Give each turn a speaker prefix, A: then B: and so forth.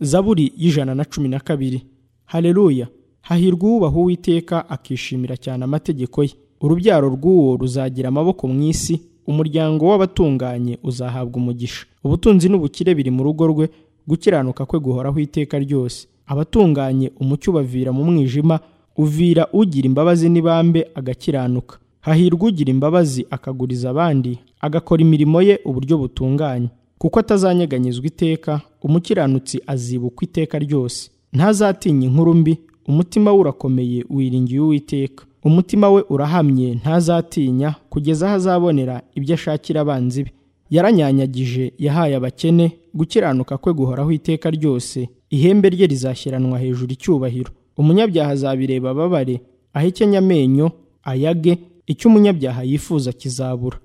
A: zaburi y'ijana na cumi na kabiri hareruya hahirwa uwubaha uwiteka akishimira cyane amategeko ye urubyaro rw'uwo ruzagira amaboko mu isi umuryango w'abatunganye uzahabwa umugisha ubutunzi n'ubukire biri mu rugo rwe gukiranuka kwe guhoraho iteka ryose abatunganye umucyo ubavira mu mwijima uvira ugira imbabazi n'ibambe agakiranuka hahirwa ugira imbabazi akaguriza abandi agakora imirimo ye uburyo butunganye kuko atazanyeganyezwa iteka umukiranutsi azibukwa iteka ryose ntazatinya inkuru mbi umutima we urakomeye wiringiye uwiteka umutima we urahamye ntazatinya kugeza aho azabonera ibyo ashakira abanzi be yaranyanyagije yahaye abakene gukiranuka kwe guhoraho iteka ryose ihembe rye rizashyiranwa hejuru icyubahiro umunyabyaha azabireba ababare ahekenya amenyo ayage icyo umunyabyaha yifuza kizabura